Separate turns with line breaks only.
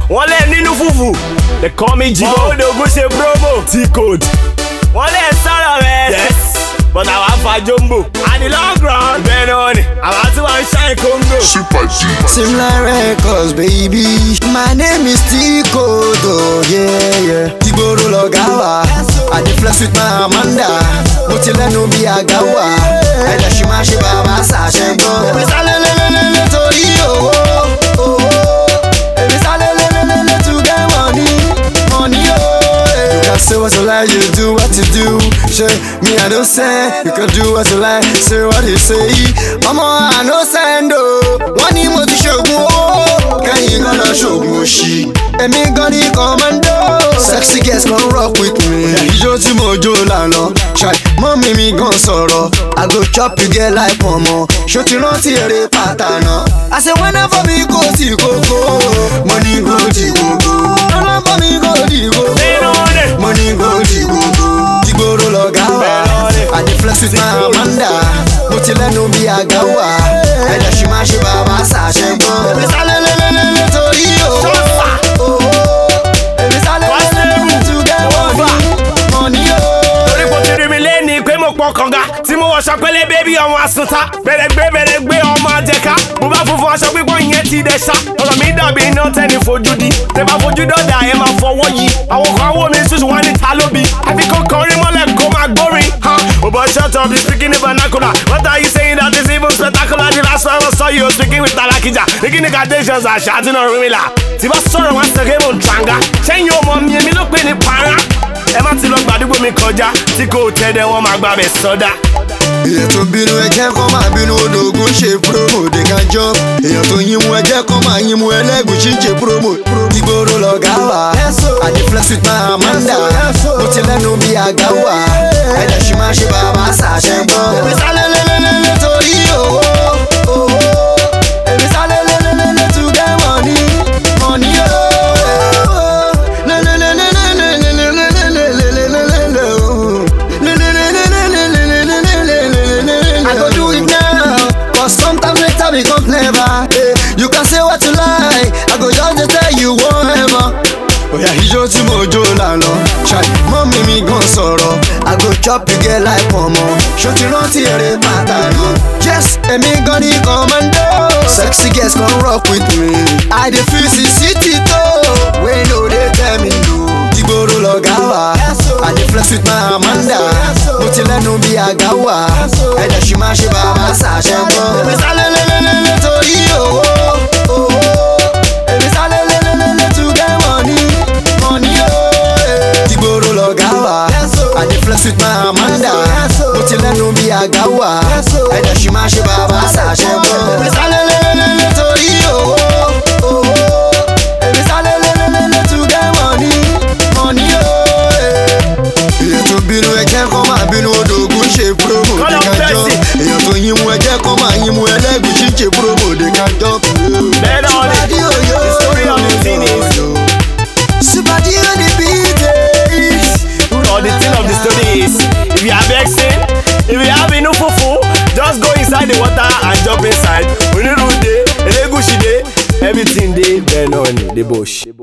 wọ́n lẹ̀ nínú fùfù they call me jibo odogun ṣe promo t-code wọ́n lẹ̀ sọ̀rọ̀ rẹ̀ yes but àwa fa jombo and the long run bẹ́ẹ̀ náà ni àwa tí wọ́n ń ṣàìn kóńgò.
Super G.
Similar records, baby. My name is Tico, though, yeah, yeah. Tiboro Logawa. I dey flex with my Amanda. Mo ti lẹ́nu bí àga wà. Ẹ̀dẹ̀ ṣì máa ṣe bàbá ṣàṣẹ gbọ́. Èmi sálẹ̀ lélẹ́lẹ́lẹ́ torí owó. owó. Èmi sálẹ̀ lélẹ́lẹ́lẹ́ to get money. Money, oh. You can say what you like, you do what you do. Say, me I don't say, you can do what you like, say what you say. Mama, I no send oh. Wọ́n ní mo ti ṣògùn owó. Kẹ́yìn gan lọ ṣògùn òṣì. Èmi gan ni commando. Sexy girls come rock with me. Ijó tí mo jó lànà. Ṣáì mọ́mí mi gan sọ̀rọ̀. I go chop you get like pọ̀nmọ́. Ṣó ti rántí eré pàtànà? Àṣẹ whenever mi kò tí kókó. Mo ní kò tí kókó. Ọlọ́pàá mi kò tí kókó.
nínú ni
Money go di gbogbo Dìgbòrò lọ̀gá wa I dey flex with my Amanda Mo ti lẹ́nu bí àga wà Ẹ̀dẹ̀ ṣì máa ṣe bàbá ṣàṣẹ gbọ́ Èmi sálẹ̀ lélẹ́lẹ́lẹ́ torí owó owó. Èmi sálẹ̀ lélẹ́lẹ́lẹ́ to get money Money
torí kò
o
ti rí mi lẹ́ni pé mo pọ̀ kànga tí mo wọṣọ pẹ́lẹ́ bébí ọmọ asunta bẹ̀rẹ̀gbẹ́ bẹ̀rẹ̀gbẹ́ ọmọ àjẹká mo bá funfun aṣọ pípọ̀ ìyẹn ti dẹ̀ ṣá ọ̀rọ̀ mi dàbí iná tẹ́ni fojú di tẹ́ bá fojú dọ̀dà ẹ máa fọwọ́ yí àwọn kan wò mí ṣùṣù wọn ní ta ló bi àfi kó kọrin mọ́lẹ̀ kó máa gbórin ha o bọ̀ shut up you speaking in vernacular what are you saying that is even spectacular the last time I saw you speaking with Talakija making negations àṣà àti náà rí mi là tí bá sọ̀rọ̀ wọn sọ̀rọ̀ mo ń tranga ṣẹ́yìn ọmọ mi èmi ló pè ní para ẹ má ti lọ gbàdúgbò mi kọjá tí kò tẹ́lẹ̀ wọn máa gbà bẹ̀ sọ́dá.
Èèyàn tó bínú ẹjẹ́ kan máa bínú ológun ṣe promo they can jump Èèyàn tó yín mú ẹjẹ́ kan máa yín mú ẹlẹ́gùn ṣì ń ṣe promo Dìgbòrò lọ̀gá wa I dey flex with my Amanda Mo ti lẹ́nu bí àga wà Ẹ̀dẹ̀ ṣì máa ṣe bàbá ṣàṣẹ gbọ́ Èmi sálẹ̀ lélẹ́lẹ́lẹ́ torí owó owó. Èmi sálẹ̀ lélẹ́lẹ́lẹ́ to get money money o. Lélẹ́lẹ́lẹ́lẹ́lẹ́lẹ́lẹ́lẹ́lẹ́lẹ́lẹ́lẹ́lẹ́ o. I go do it now, cause sometimes later becomes never. Eh, you can say what you like, I go just dey tell you whatever. Oya ijó tí mo jó lànà, ṣáì mọ́mí mi gan sọ̀rọ̀. I go chop you get like pọ̀nmọ́, ṣó ti rántí eré pàtàkì. Yes, èmi gan ni commando. Sexy girls come rock with me. I dey feel the city tó, wey no dey tell me no. Dìgbòrò lọ̀gá wa, I dey flex with my Amanda. Mo ti lẹ́nu bí àga wà, ẹ̀dẹ̀ ṣì máa ṣe bàbá ṣàṣẹ gbọ́. Èmi sálẹ̀ lélẹ́lẹ́lẹ́ torí owó owó. Èmi sálẹ̀ lélẹ́lẹ́lẹ́ to get money money o. Dìgbòrò lọ̀gá wa, I dey flex with my Amanda. Mo ti lẹ́nu bí àga wà, ẹ̀dẹ̀ ṣì máa ṣe bàbá ṣàṣẹ gbọ́. Èmi sálẹ̀ lélẹ́lẹ́lẹ́ torí owó owó. Èmi sálẹ̀ lélẹ́lẹ́lẹ́ to get money money o. Èèyàn tó bínú ẹjẹ́ kan máa bínú odògùn ṣe promo
Call
they
up
can jump.
Percy.
Èèyàn tó yín mú ẹjẹ́ kan máa yín mú ẹlẹ́gùn ṣì ń ṣe promo they can jump.
Bẹ́ẹ̀ náà ni,
Sípàdí òyò.
the story of the thing is-
Sípàdí on the beat is.
Or the thing of the story is, if you are vexing, if you have enough fufu, just go inside the water and jump inside. Onirude, Elegushi dey, everything dey, bẹ́ẹ̀ náà ni, the bush.